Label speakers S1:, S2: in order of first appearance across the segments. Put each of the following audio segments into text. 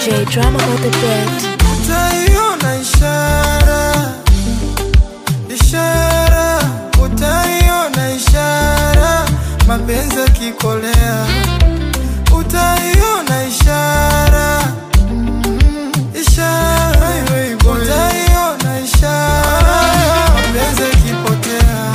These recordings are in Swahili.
S1: DJ Drama on the beat.
S2: Utaiona ishara, ishara, utaiona ishara, mapenzi yakikolea, utaiona ishara, mm, ishara, utaiona ishara, mapenzi yakipotea,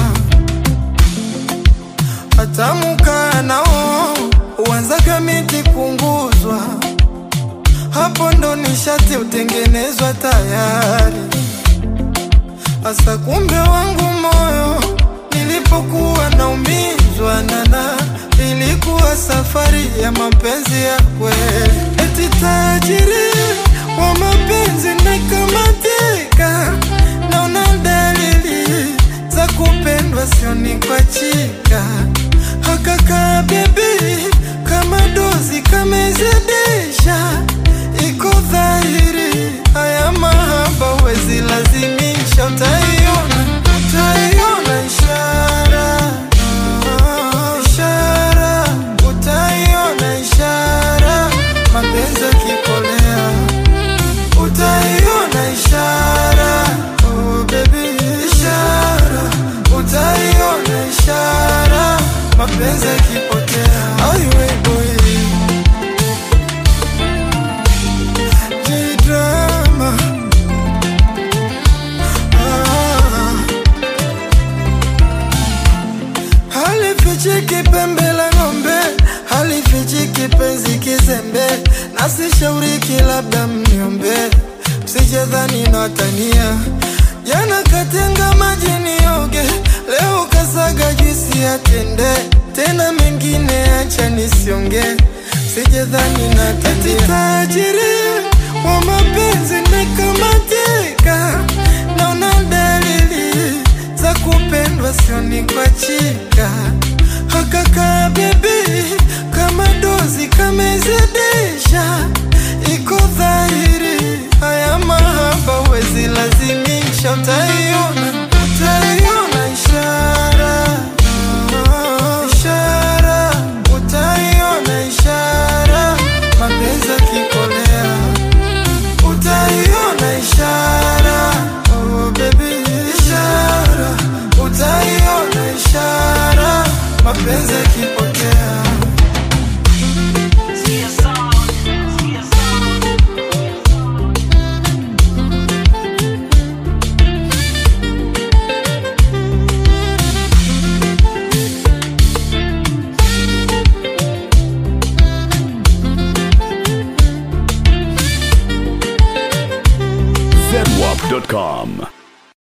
S2: hatamukaa nao huanzaga miti kunguzwa hapo ndo nishati utengenezwa tayari. Asa kumbe wangu moyo nilipokuwa naumizwa nana, ilikuwa safari ya mapenzi ya kweli. Eti tajiri wa mapenzi nakamatika, naona dalili za kupendwa, sioni kwa chika hakaka bebi kama dozi kamezidisha, iko dhahiri haya mahaba wezi lazimisha, utaiona utaiona ishara ishara, utaiona ishara, mapenzi yakikolea, utaiona ishara oh baby, ishara, utaiona ishara, mapenzi yakipotea, aiwe boy J-drama. Ah. Halifichiki pembe la ng'ombe, halifichiki penzi kizembe, nasishauriki labda mniombe, msijadhani natania. Jana katenga maji nioge, leo kasaga juisi ya tende, tena mengine acha nisionge, msijadhani natania. Tajiri wa mapenzi nikamatika, naona dalili za kupendwa, sioni kwa chika hakaka bebi kama dozi kamezidisha, iko dhahiri haya mahaba wezi lazimisha, utaiona utaiona ishara ishara, utaiona ishara, mapenzi yakikolea utaiona ishara oh baby ishara utaiona ishara mapenzi yakipotea
S3: zedwap.com.